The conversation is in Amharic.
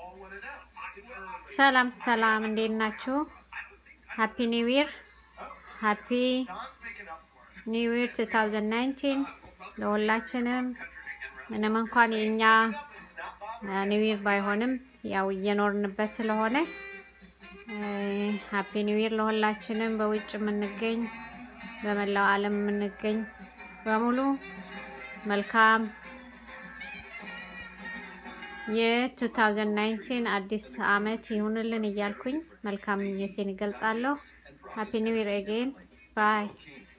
ሰላም ሰላም፣ እንዴት ናችሁ? ሃፒ ኒው ይር ሃፒ ኒው ይር 2019 ለሁላችንም። ምንም እንኳን የእኛ ኒው ይር ባይሆንም ያው እየኖርንበት ስለሆነ ሃፒ ኒው ይር ለሁላችንም። በውጭ የምንገኝ በመላው ዓለም የምንገኝ በሙሉ መልካም የ2019 አዲስ አመት ይሁንልን እያልኩኝ መልካም ምኞቴን ይገልጻለሁ። ሃፒ ኒው ይር አጌን ባይ